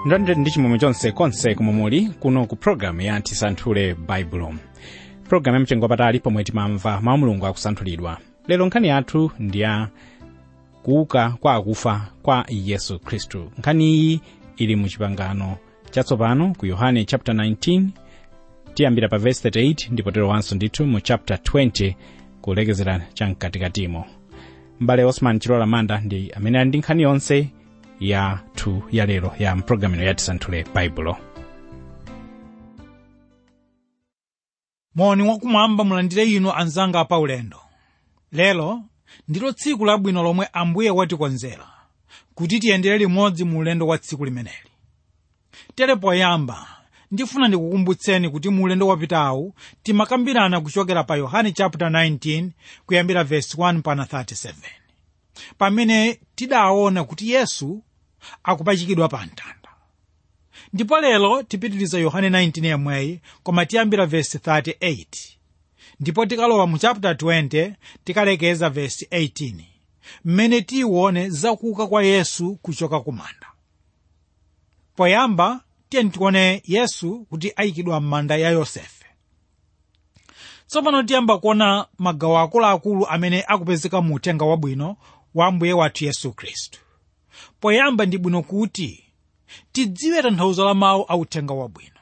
ndonde ndi chimwemwe chonse konse komwe muli kuno ku programu ya tisanthule baibulo programu ya mchengo wapatali pomwe timamva mawu mulungu akusanthulidwa lero nkhani yathu ndi ya kuuka kwa akufa kwa yesu khristu nkhani iyi ili mu chipangano chatsopano ku yohane chapter 19 tiyambira pa verse 38 ndipo terowanso ndithu mu chapter 20 kulekezera chamkatikatimo mbale osman chilola manda ndi amene ali ndi nkhani yonse yathu ya lero ya mpulogalamu ya tisanthule baibulo moni wakumwamba mulandire inu anzanga paulendo lero ndilo tsiku labwino lomwe ambuye watikonzera kuti tiyendere limodzi mu ulendo wa tsiku limeneli tere poyamba ndifuna ndikukumbutseni kuti mu ulendo wapitawu timakambirana kuchokera pa yohane chapter 19 kuyambira verse 1 pana 37 pamene tidaona kuti yesu akupachikidwa pa mtanda ndipo lero tipitiriza yohane 19 yemweyi koma tiyambira verse 38 ndipo tikalowa mu chapter 20 tikalekeza verse 18 mmene tiwone zakuuka kwa yesu kuchoka kumanda poyamba tiyeni tione yesu kuti ayikidwa m'manda ya yosefe tsopano tiyamba kuona magawo akuluakulu amene akupezeka mu uthenga wabwino wa ambuye wathu yesu khristu poyamba ndi bwino kuti tidziwe tanthauzo la mawu a uthenga wabwino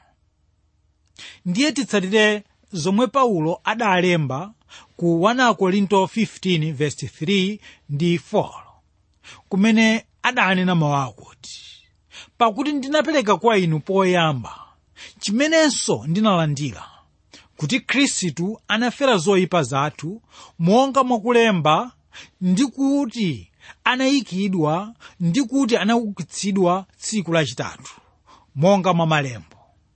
ndiye titsatire zomwe paulo adalemba ku 1 korinto 15 verse 3 ndi 4 kumene adanena mawu akuti pakuti ndinapereka kwa inu poyamba chimenenso ndinalandira kuti khristu anafera zoyipa zathu monga mwakulemba ndi kuti anayikidwa ndi kuti anaukitsidwa tsiku lachitatu monga mwa malembo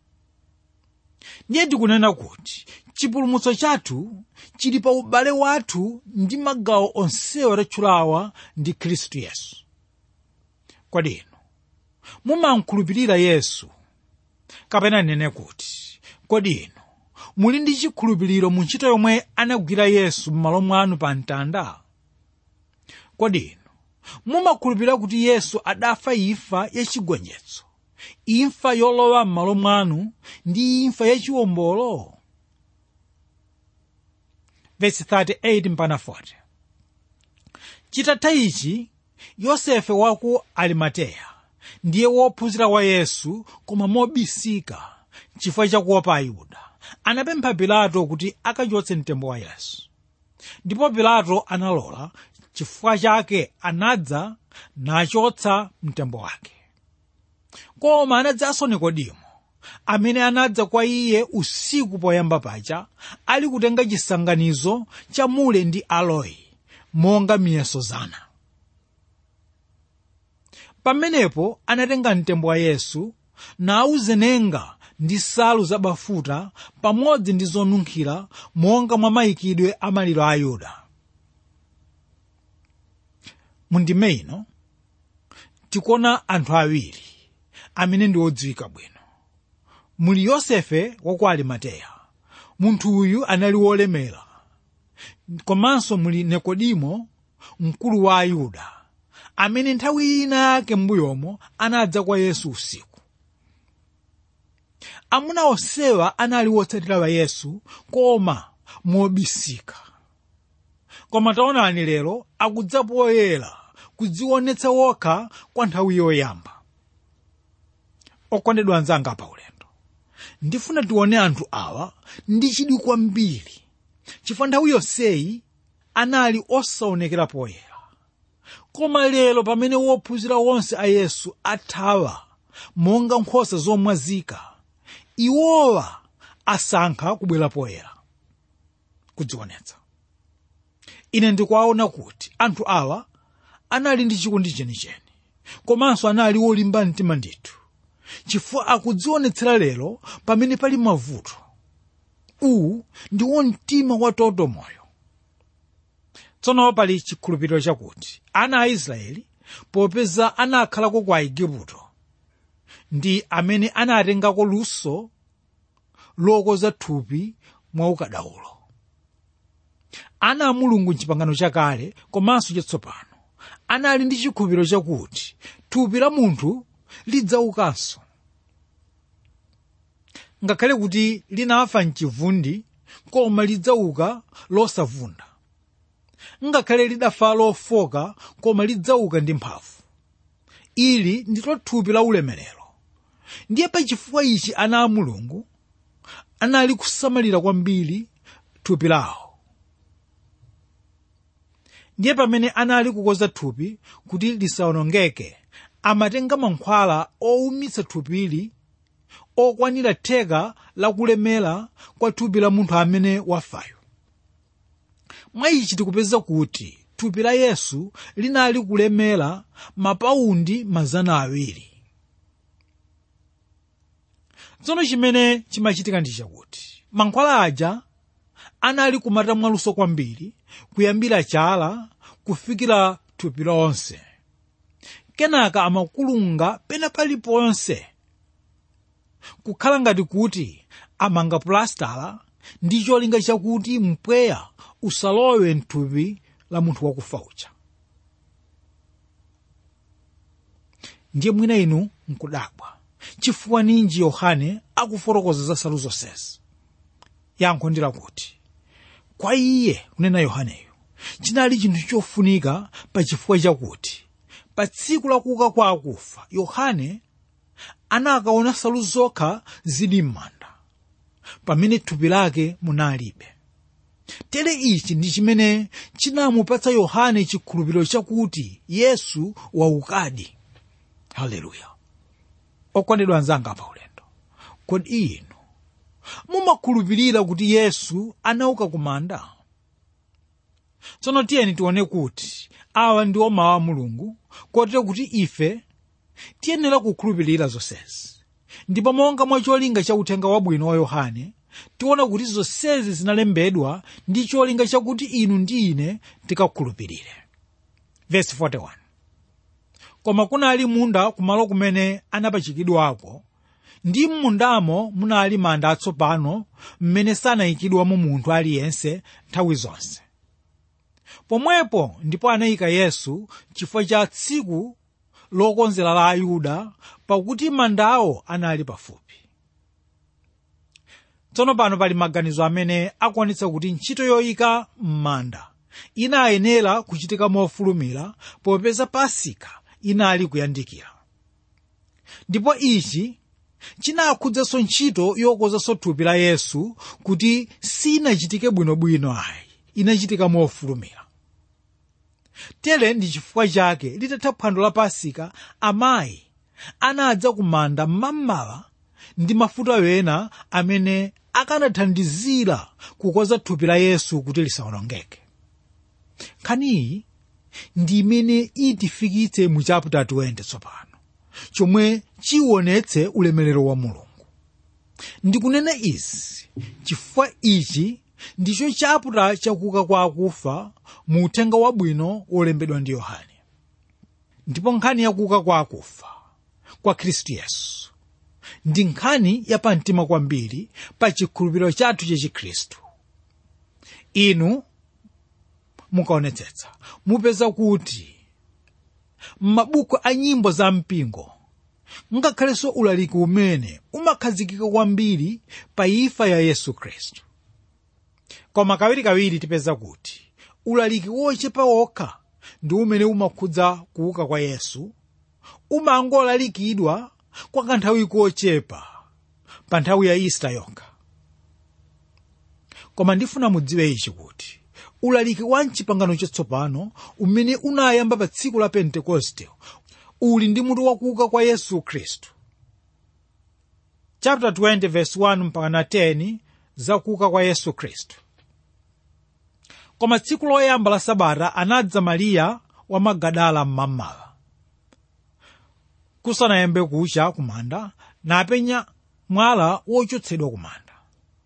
ndiye tikunena kuti chipulumutso chathu chili pa ubale wathu ndi magawo onsewa tatchulawa ndi khristu yesu kodi inu mumankhulupirira yesu kapena nene kuti kodi inu muli ndi chikhulupiriro mu ntchito yomwe anagwira yesu m'malo mwanu pa mtanda kodi inu mumakhulupirira kuti yesu adafa imfa yachigonjetso imfa yolowa m'malo mwanu ndi imfa yachiwombolo verse 38 mpana 40 chitatha ichi yosefe waku arimateya ndiye wophunzira wa yesu koma mobisika chifukwa chakuopa ayuda anapempha pilato kuti akachotse mtembo wa yesu ndipo pilato analola chifukwa chake anadza nachotsa mtembo wake koma anadzanso nikodimo amene anadza kwa iye usiku poyamba pacha ali kutenga chisanganizo cha mule ndi aloyi monga miyeso zana pamenepo anatenga mtembo wa yesu nawuzenenga ndi nsalu zabafuta pamodzi ndi zonunkhira monga mwa mayikidwe a maliro a ayuda mundime ino tikuona anthu awiri amene ndi odziwika bwino muli yosefe waku arimateya munthu uyu anali wolemera komanso muli nikodimo mkulu wa ayuda amene nthawi ina yake m'mbuyomo anadza kwa yesu usiku amuna onsewa anali wotsatira wa yesu koma mobisika koma taonani lero akudza poyera kudzionetsa wokha kwa nthawi yoyamba okondedwa anzanga pa ulendo ndifuna tione anthu awa ndi chidwi kwambiri chifukwa nthawi yonseyi anali osaonekera poyera koma lero pamene wophunzira wonse a yesu athawa monga nkhosa zomwazika iwowa asankha kubwera poyera kudzionetsa ine ndikuwaona kuti anthu awa anali ndi chikondi chenicheni komanso anali wolimba mtima ndithu chifukwa akudzionetsera lero pamene pali mavuto uwu ndiwo mtima wa toto moyo tsono pali chikhulupiriro chakuti ana a israeli popeza anakhalako kwa igupto ndi amene anatengako luso lokoza thupi mwa ukadaulo ana a mulungu mchipangano chakale komanso chatsopano anali ndi chikhulupiriro chakuti thupi la munthu lidzaukanso ngakhale kuti linafa mchivundi koma lidzauka losavunda ngakhale lidafa lofoka koma lidzauka ndi mphamvu ili ndilo thupi la ulemerero ndiye pachifukwa ichi ana a mulungu anali kusamalira kwambiri thupi lawo ndiye pamene anali kukonza thupi kuti lisawonongeke amatenga mankhwala owumitsa thupili okwanira theka la kulemera kwa thupi la munthu amene wafayo mwa ichi tikupeza kuti thupi la yesu linali kulemera mapaundi mazana awiri tsono chimene chimachitika ndi chakuti mankhwala aja anali kumata mwaluso kwambiri kuyambira chala kufikira thupi lonse kenaka amakulunga pena paliponse kukhala ngati kuti amanga pulastala ndi cholinga chakuti mpweya usalowe mthupi la munthu wakufa uja ndiye mwina inu nkudabwa chifukwa ninji yohane akufotokoza za nsalu zonsezi yankho ndi lakuti kwa iye kunena yohaneyo chinali chinthu chofunika pa chifukwa chakuti pa tsiku la kuuka kwa akufa yohane anakaona nsalu zokha zili m'manda pamene thupi lake munalibe tere ichi ndi chimene chinamupatsa yohane chikhulupiriro chakuti yesu waukadi haleluya okondedwa anzanga pa ulendo kodi inu mumakhulupirira kuti yesu anauka kumanda tsono tiyeni tione kuti awa ndiwo mawu a mulungu kotero kuti ife tiyenera kukhulupirira zonsezi ndipo monga mwa cholinga cha uthenga wabwino wa yohane tiona kuti zonsezi zinalembedwa ndi cholinga chakuti inu ndi ine tikakhulupirire verse 41 koma kunali munda kumalo kumene anapachikidwako ndi m'mundamo munali manda atsopano mmene sanayikidwamo munthu aliyense nthawi zonse pomwepo ndipo anayika yesu chifukwa cha tsiku lokonzera la ayuda pakuti mandawo anali pafupi tsono pano pali maganizo amene akuonetsa kuti ntchito yoyika m'manda inayenera kuchitika mofulumira popeza pasika inali kuyandikira ndipo ichi chinakhudzanso ntchito yokonzanso thupi la yesu kuti sinachitike bwinobwino ayi inachitika mofulumira tere ndi chifukwa chake litatha phwando la pasika amayi anadza kumanda mmamawa ndi mafuta wena amene akanathandizira kukonza thupi la yesu kuti lisawonongeke nkhaniyi ndi imene itifikitse mu chapter 20 tsopano chomwe chiwonetse ulemerero wa mulungu ndikunena izi chifukwa ichi ndicho chaputala chakuuka kwa akufa mu uthenga wabwino wolembedwa ndi yohane ndipo nkhani yakuuka kwa akufa kwa khristu yesu ndi nkhani yapamtima kwambiri pa chikhulupiriro chathu cha chikhristu inu mukaonetsetsa mupeza kuti m'mabuku a nyimbo za mpingo ngakhalenso ulaliki umene umakhazikika kwambiri pa imfa ya yesu khristu koma kawirikawiri tipeza kuti ulaliki wochepa wokha ndi umene umakhudza kuuka kwa yesu umangolalikidwa kwa kanthawi kochepa pa nthawi ya ista yokha koma ndifuna mudziwe ichi kuti ulaliki wa mchipangano chatsopano umene unayamba pa tsiku la pentekoste uli ndi mutu wakuuka kwa yesu khristu chapter 20 verse 1 mpaka 10 za kuuka kwa yesu khristu koma tsiku loyamba la sabata anadza mariya wa magadala mmamawa kusanayambe kucha kumanda napenya mwala wochotsedwa kumanda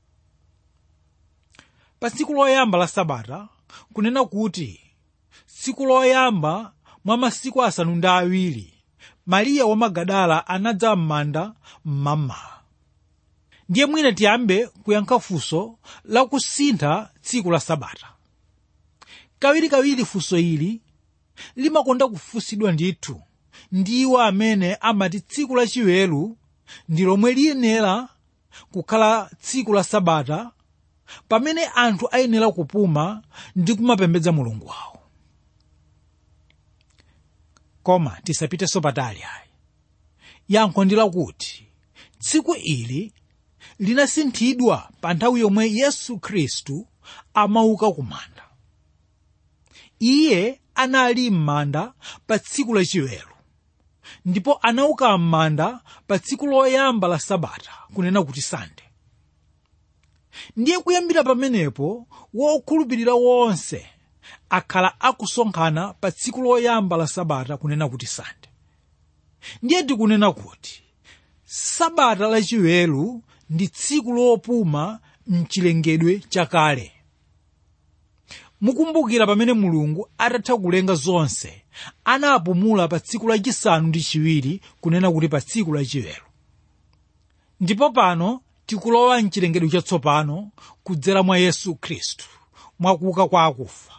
pa tsiku loyamba la sabata kunena kuti tsiku loyamba mwa masiku asanu ndi awiri mariya wa magadala anadza m'manda mmamawa ndiye mwina tiyambe kuyankha funso la kusintha tsiku la sabata kawirikawiri funso ili limakonda kufunsidwa ndithu ndi iwo amene amati tsiku lachiweru ndi lomwe liyenera kukhala tsiku la sabata pamene anthu ayenera kupuma ndi kumapembedza mulungu wawo koma tisapiteso patali ayi yankho ndi lakuti tsiku ili linasinthidwa pa nthawi yomwe yesu khristu amauka kumanda iye anali m'manda pa tsiku lachiweru ndipo anauka m'manda pa tsiku loyamba la sabata kunena kuti sande ndiye kuyambira pamenepo wokhulupirira wonse akhala akusonkhana pa tsiku loyamba la sabata kunena kuti sande ndiye tikunena kuti sabata lachiweru ndi tsiku lopuma mchilengedwe chakale mukumbukira pamene mulungu atatha kulenga zonse anapumula pa tsiku lachisanu ndi chiwiri kunena kuti pa tsiku lachiweru ndipo pano tikulowa mchilengedwe chatsopano kudzera mwa yesu khristu mwakuuka kwa akufa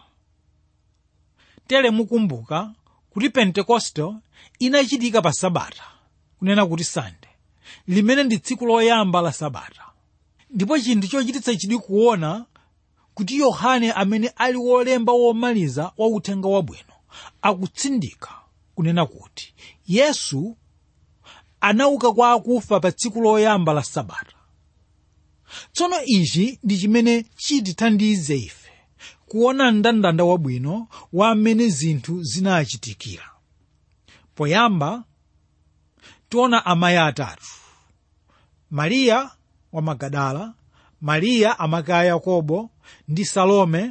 tere mukumbuka kuti pentekoste inachitika pa sabata kunena kuti sande limene ndi tsiku loyamba la sabata ndipo chinthu chochititsa chidwi kuona kuti yohane amene ali wolemba womaliza wa uthenga wabwino akutsindika kunena kuti yesu anauka kwa akufa pa tsiku loyamba la sabata tsono ichi ndi chimene chitithandize ife kuona mndandanda wabwino wa amene zinthu zinachitikira poyamba tiona amayi atatu mariya wa magadala mariya amake a yakobo ndi salome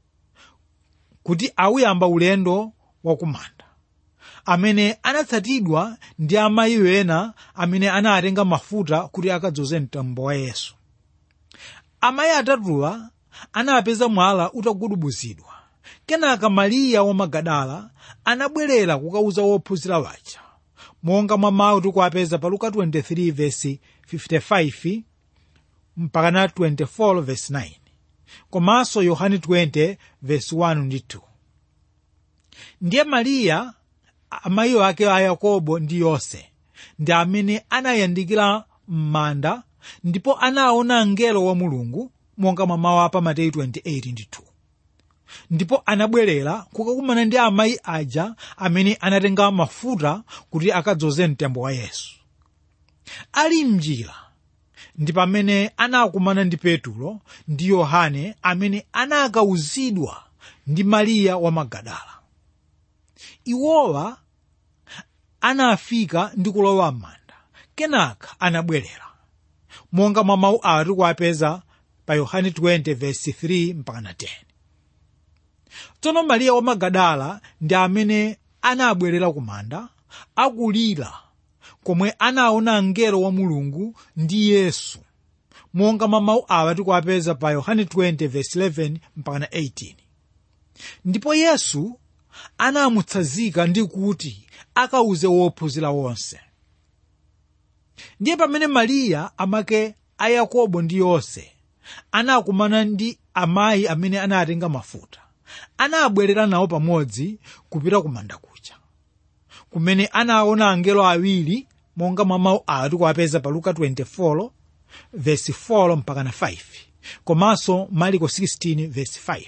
kuti awuyamba ulendo wakumanda amene anatsatidwa ndi amayi ena amene anatenga mafuta kuti akadzoze mtambo wa yesu amayi atatuwa anapeza mwala utagudubuzidwa kenaka mariya wa magadala anabwerera kukauza wophunzira waja monga mwa mawu tikuwapeza pa luka 23 vesi 55 mpaka na 24 vesi 9 komanso yohane 20 vesi 1 ndi 2 ndiye mariya amayi ake a yakobo ndi yose ndi amene anayandikira m'manda ndipo anaona mngelo wa mulungu monga mwa mawu apa mateyu 28 ndi 2 ndipo anabwerera kukakumana ndi amayi aja amene anatenga mafuta kuti akadzoze mtembo wa yesu ali mnjira ndi pamene anakumana ndi petulo ndi yohane amene anakawuzidwa ndi mariya wa magadala iwowa anafika ndi kulowa m'manda kenaka anabwerera monga mwa mawu awa tikuwapeza pa yohane 20 vesi 3 mpaka na 10 tsono mariya wa magadala ndi amene anabwerera kumanda akulira komwe anaona mngelo wa mulungu ndi yesu monga mwa mawu awa tikuwapeza pa yohane 20 vesi 11 mpaka na 18 ndipo yesu anamutsanzika ndi kuti akauze wophunzira wonse ndiye pamene mariya amake a yakobo ndi yose anakumana ndi amayi amene anatenga mafuta anabwerera nawo pamodzi kupita kumanda kucha kumene anaona angelo awiri monga mwa mawu awa tikuwapeza pa luka 24 vesi 4 mpaka na 5 komanso mariko 16 vesi 5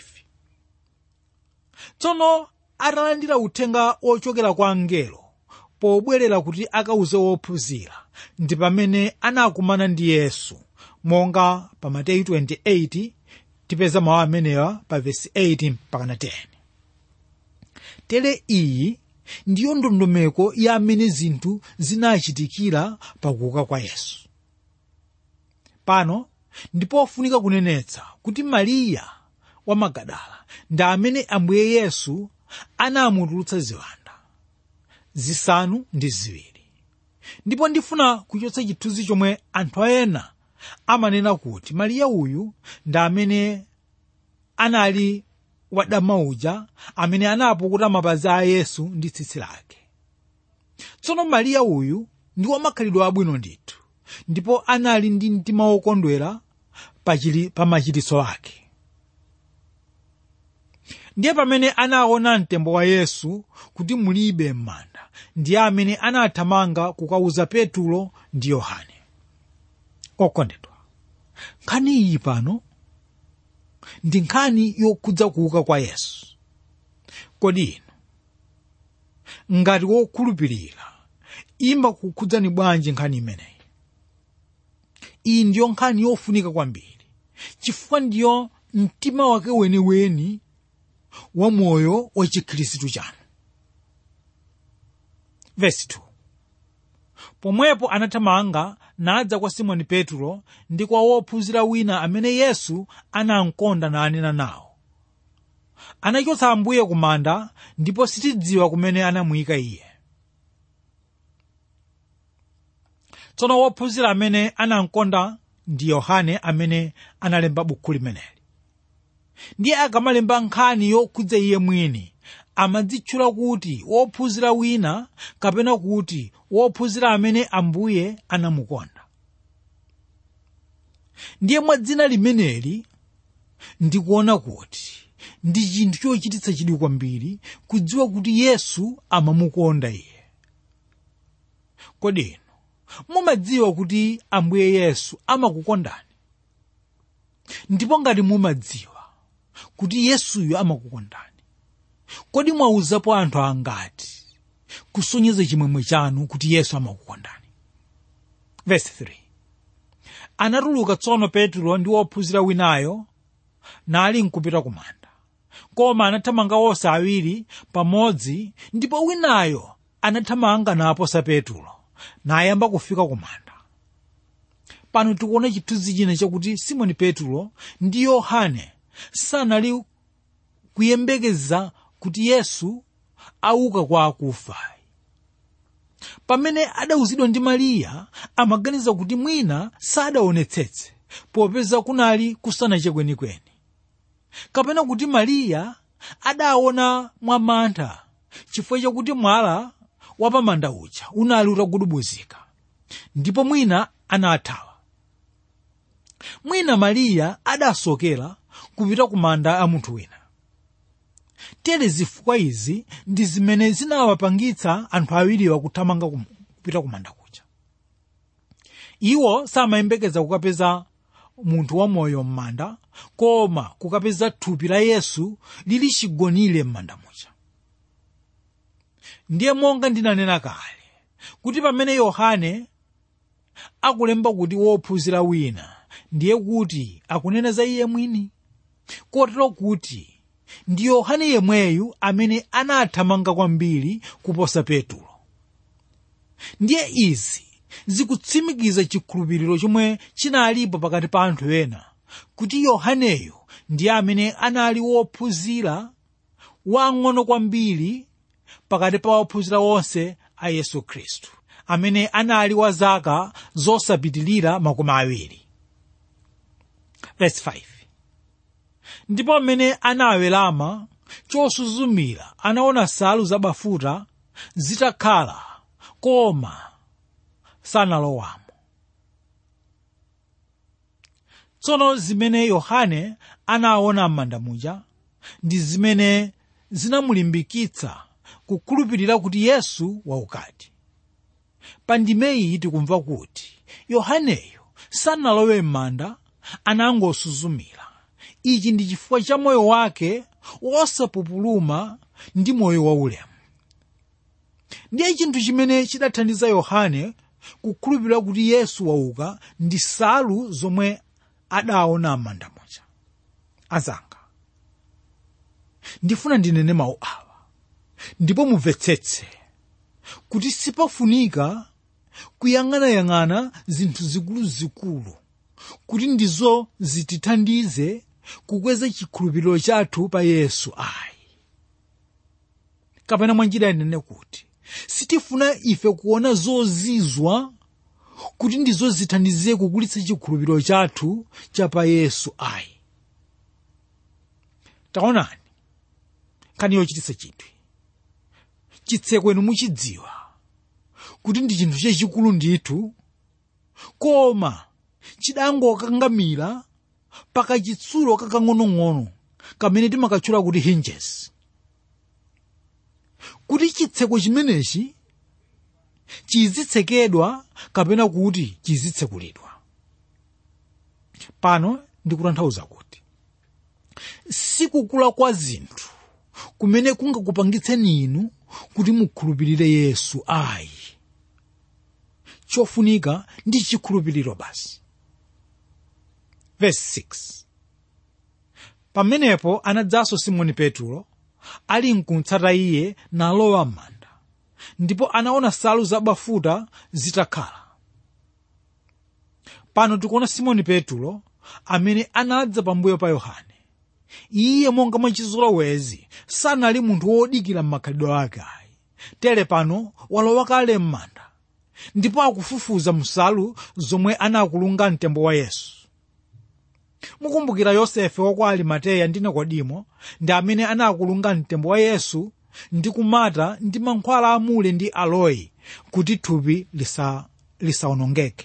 tsono atalandira uthenga ochokera kwa angelo pobwerera kuti akauze wophunzira ndi pamene anakumana ndi yesu monga pa mateyu 28 tipeza mawu amenewa pa vesi 8 mpaka na 10 tere iyi ndiyo ndondomeko ya amene zinthu zinachitikira pakuuka kwa yesu pano ndipofunika kunenetsa kuti mariya wa magadala ndi amene ambuye yesu anamutulutsa ziwanda zisanu ndi ziwiri ndipo ndifuna kuchotsa chithunzi chomwe anthu ena amanena kuti mariya uyu ndi amene anali wadama uja amene anapukuta mapazi a yesu ndi tsitsi lake tsono mariya uyu ndi wamakhalidwe abwino ndithu ndipo anali ndi mtima wokondwera pa machiritso ake ndiye pamene anaona mtembo wa yesu kuti mulibe m'manda ndiye amene anathamanga kukauza petulo ndi yohane okondedwa nkhani iyi pano ndi nkhani yokhudza kuuka kwa yesu kodi inu ngati wokhulupirira imakukhudzani bwanji nkhani imeneyi iyi ndiyo nkhani yofunika kwambiri chifukwa ndiyo mtima wake weniweni wa moyo wa chikhristu chanu vesi 2 pomwepo anathamanga nadza kwa simoni petro ndi kwa wophunzira wina amene yesu anamkonda nanena nawo anachotsa ambuye ku manda ndipo sitidziwa kumene anamuyika iye tsono wophunzira amene anamkonda ndi yohane amene analemba bukhu limeneli ndiye akamalemba nkhani yokhudza iye mwini amadzitchula kuti wophunzira wina kapena kuti wophunzira amene ambuye anamukonda ndiye mwa dzina limeneli ndikuona kuti ndi chinthu chochititsa chidwi kwambiri kudziwa kuti yesu amamukonda iye kodi inu mumadziwa kuti ambuye yesu amakukondani ndipo ngati mumadziwa kuti yesuyo amakukondani kodi mwauzapo anthu angati kusonyeza chimwemwe chanu kuti yesu amakukondani verse 3 anatuluka tsono petro ndi wophunzira winayo nali nkupita kumanda koma anathamanga onse awiri pamodzi ndipo winayo anathamanga naposa petro nayamba kufika kumanda pano tikuona chithunzi china chakuti simoni petro ndi yohane sanali kuyembekeza kuti yesu auka kwa akufa pamene adawuzidwa ndi mariya amaganiza kuti mwina sadaonetsetse popeza kunali kusanache kwenikweni kapena kuti mariya adaona mwamantha chifukwa chakuti mwala wapamanda uja unali utagudubuzika ndipo mwina anathawa mwina mariya adasokera kupita ku manda a munthu wina tere zifukwa izi ndi zimene zinawapangitsa anthu awiriwa kuthamanga kupita ku manda kuja iwo samayembekeza kukapeza munthu wamoyo m'manda koma kukapeza thupi la yesu lili chigonire m'manda muja ndiye monga ndinanena kale kuti pamene yohane akulemba kuti wophunzira wina ndiye kuti akunena za iye mwini kotero kuti ndi yohane yemweyu amene anathamanga kwambiri kuposa petulo ndiye izi zikutsimikiza chikhulupiriro chomwe chinalipo pakati pa anthu ena kuti yohaneyo ndiye amene anali wophunzira wang'ono kwambiri pakati pa ophunzira onse a yesu khristu amene anali wa zaka zosapitilira makumi awiri Verse 5. ndipo amene anawerama chosuzumira anaona nsalu zabafuta zitakhala koma sanalowamo tsono zimene yohane anaona m'manda muja ndi zimene zinamulimbikitsa kukhulupirira kuti yesu waukadi pa ndimeyi tikumva kuti yohaneyo sanalowe m'manda anangosuzumira ichi ndi chifukwa cha moyo wake wosapupuluma ndi moyo waulemu ndiye chinthu chimene chidathandiza yohane kukhulupirira kuti yesu wauka ndi nsalu zomwe adaona m'manda muja azanga ndifuna ndinene mawu awa ndipo mumvetsetse kuti sipafunika kuyang'anayang'ana zinthu zikuluzikulu kuti ndizo zitithandize kukweza chikhulupiriro chathu pa yesu ayi kapena mwanjira inene kuti sitifuna ife kuona zozizwa kuti ndizo zithandize kukulitsa chikhulupiriro chathu cha pa yesu ayi taonani nkhani yochititsa chinthu chitsekweni muchidziwa kuti ndi chinthu chachikulu ndithu koma chidangokangamira pakachitsulo kakang'onong'ono kamene timakatchula kuti hinges kuti chitseko chimenechi chizitsekedwa kapena kuti chizitsekulidwa pano ndikutanthauza kuti sikukula kwa zinthu kumene kungakupangitseni inu kuti mukhulupirire yesu ayi chofunika ndi chikhulupiriro basi verse 6 pamenepo anadzanso simoni petro ali nkumtsata iye nalowa m'manda ndipo anaona nsalu zabafuta zitakhala pano tikuona simoni petro amene anadza pambuyo pa yohane iye monga mwachizolowezi sanali munthu wodikira m'makhalidwe ake ayi tere pano walowa kale m'manda ndipo akufufuza nsalu zomwe anakulunga mtembo wa yesu mukumbukira yosefe wa kwa arimateya ndi nikodimo ndi amene anakulunga mtembo wa yesu ndi kumata ndi mankhwala amule ndi aloyi kuti thupi lisa lisawonongeke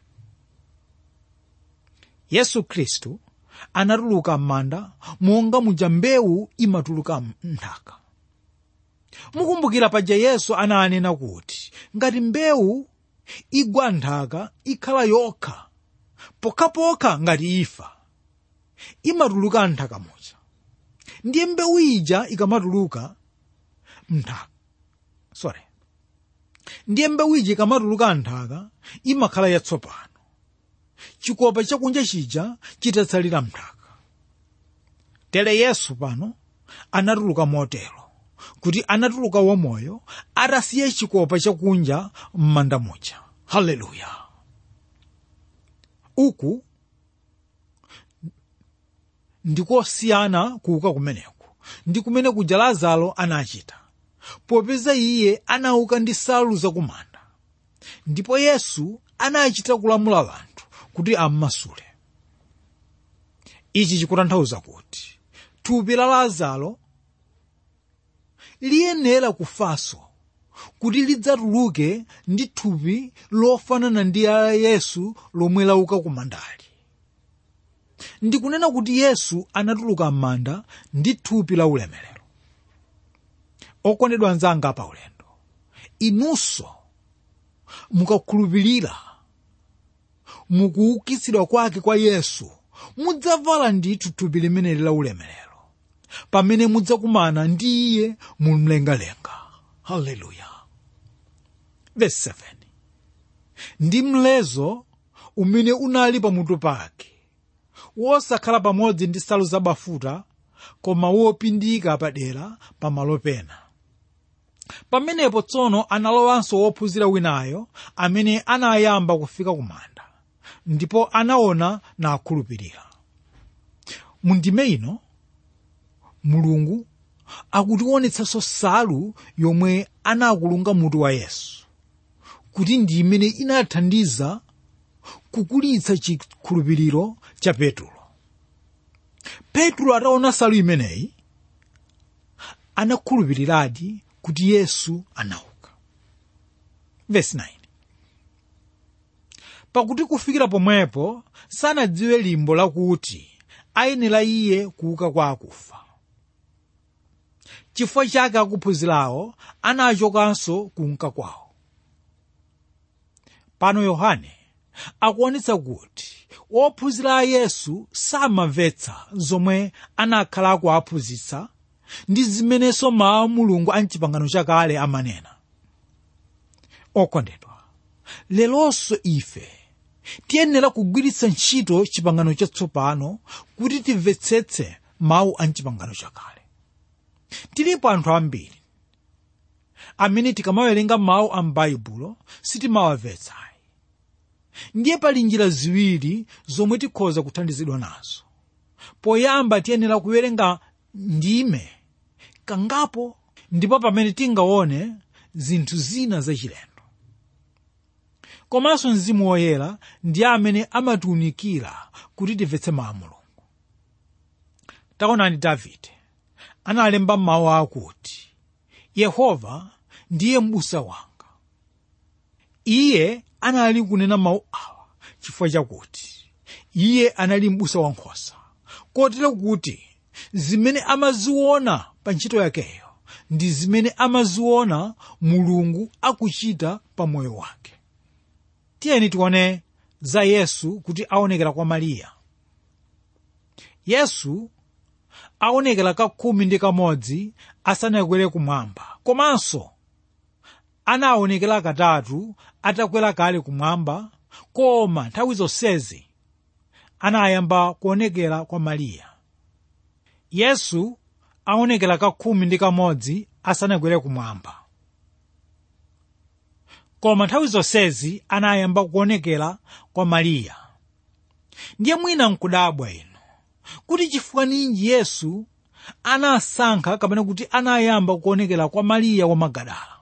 yesu khristu anatuluka m'manda monga muja mbewu imatuluka m'nthaka mukumbukira paja yesu ananena kuti ngati mbewu igwa nthaka ikhala yokha pokhapokha ngati ifa imatuluka nthaka muja ndiye mbewu ija ikamatuluka mnthaka sorry ndiye mbewu ija ikamatuluka nthaka imakhala yatsopano chikopa chakunja chija chitatsalira mnthaka tere yesu pano anatuluka motero kuti anatuluka wamoyo atasiye chikopa chakunja m'manda muja haleluya uku ndikosiyana kuuka kumeneku ndi kumene kuja lazaro anachita popeza iye anauka ndi nsalu zakumanda ndipo yesu anachita kulamula anthu kuti ammasule ichi chikutanthauza kuti thupi la lazaro liyenera kufanso kuti lidzatuluke ndi thupi lofanana ndi la yesu lomwe lauka kumandali ndikunena kuti yesu anatuluka m'manda ndi thupi la ulemerero okondedwa anzanga pa ulendo inunso mukakhulupirira mukuukitsidwa kwake kwa yesu mudzavala ndithu thupi limeneli la ulemerero pamene mudzakumana ndi iye mumlengalenga haleluya verse 7 ndi mlezo umene unali pamutu pake wosakhala pamodzi ndi nsalu zabafuta koma wopindika padera pamalo pena pamenepo tsono analowanso wophunzira winayo amene anayamba kufika kumanda ndipo anaona nakhulupirira mu ndime ino mulungu akutionetsanso nsalu yomwe anakulunga mutu wa yesu kuti ndi imene inathandiza kukulitsa chikhulupiriro cha petulo petulo ataona nsalu imeneyi anakhulupiriradi kuti yesu anauka Verse 9. pakuti kufikira pomwepo sanadziwe limbo lakuti ayenera iye kuuka kwa akufa chifukwa chake akuphunzirawo anachokanso kunka kwawo pano yohane akuonetsa kuti ophunzira a yesu samamvetsa zomwe anakhala akuaphunzitsa ndi zimenenso mawu a mulungu a mchipangano chakale amanena okondedwa leronso ife tiyenera kugwiritsa ntchito chipangano chatsopano kuti timvetsetse mawu a mchipangano chakale tilipo anthu ambiri amene tikamawerenga mawu a m'baibulo sitimawamvetsa ndiye pali njira ziwiri zomwe tikhoza kuthandizidwa nazo poyamba tiyenera kuwerenga ndime kangapo ndipo pamene tingaone zinthu zina zachilendo komanso mzimu woyera ndiye amene amatiwunikira kuti timvetse mawu a mulungu taonani davide analemba mawu akuti yehova ndiye m'busa wanga iye anali kunena mawu awa chifukwa chakuti iye anali m'busa wankhosa kotero kuti zimene amaziona pa ntchito yakeyo ndi zimene amaziona mulungu akuchita pa moyo wake tiyeni tione za yesu kuti aonekera kwa mariya yesu aonekera kakhumi ndi kamodzi asanakwere kumwamba komanso anaonekera katatu atakwera kale kumwamba koma nthawi zonsezi anayamba kuonekera kwa mariya yesu aonekera kakhumi ndi kamodzi asanakwere kumwamba koma nthawi zonsezi anayamba kuonekera kwa mariya ndiye mwina nkudabwa inu kuti chifukwa ninji yesu anasankha kapena kuti anayamba kuonekera kwa mariya wa magadala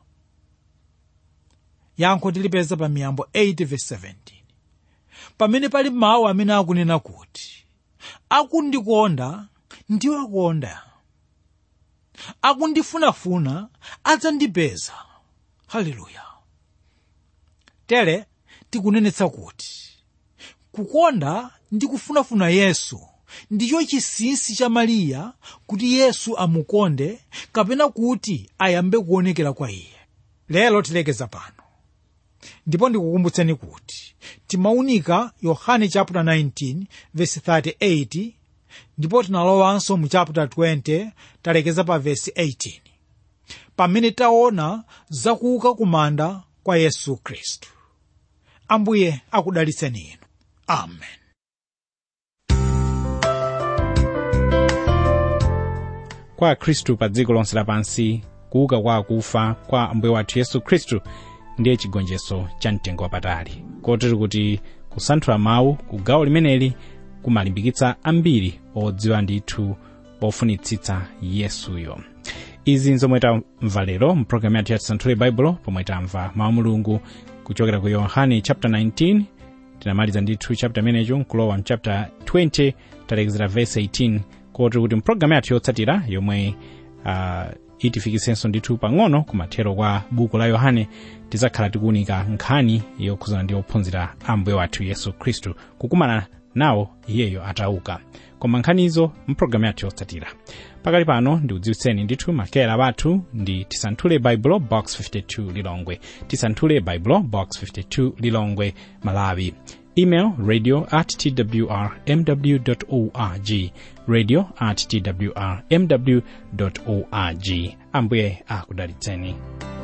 yankho tilipeza pa miyambo 8:17 pamene pali mawu amene akunena kuti akundikonda ndiwakonda akundifunafuna adzandipeza haleluya tere tikunenetsa kuti kukonda ndi kufunafuna yesu ndicho chinsinsi cha mariya kuti yesu amukonde kapena kuti ayambe kuonekera kwa iye lero tilekeza pano ndipo ndikukumbutseni kuti timaunika yohane chapter 19 verse 38 ndipo tinalowanso mu chapter 20 talekeza pa verse 18 pamene taona zakuuka kumanda kwa yesu khristu ambuye akudalitseni inu amen kwa khristu pa dziko lonse lapansi kuuka kwa akufa kwa ambuye wathu yesu khristu ndiye chigonjetso cha mtengo wapatali kotero kuti kusanthula mawu ku gawo limeneli kumalimbikitsa ambiri odziwa ndithu ofunitsitsa yesuyo izi nzomwe tamva lero mpulogalamu yathu ya tisanthule baibulo pomwe tamva mawu mulungu kuchokera ku yohane chapter 19 tinamaliza ndithu chapter imenecho nkulowa mchapter 20 talekezera verse 18 kotero kuti mpulogalamu yathu yotsatira yomwe uh, itifikisenso ndithu pang'ono kumathero kwa buku la yohane tidzakhala tikuunika nkhani yokhuzana ndi ophunzira a mbuye wathu yesu khristu kukumana nawo iyeyo atauka koma nkhanizo mpulogalamu yathu yotsatira pakali pano ndikudziwitseni ndithu makera wathu ndi tisanthule baibulo box 52 lilongwe tisanthule baibulo box 52 lilongwe malawi email radio at twr mw org radio at twr mw org ambuye akudalitseni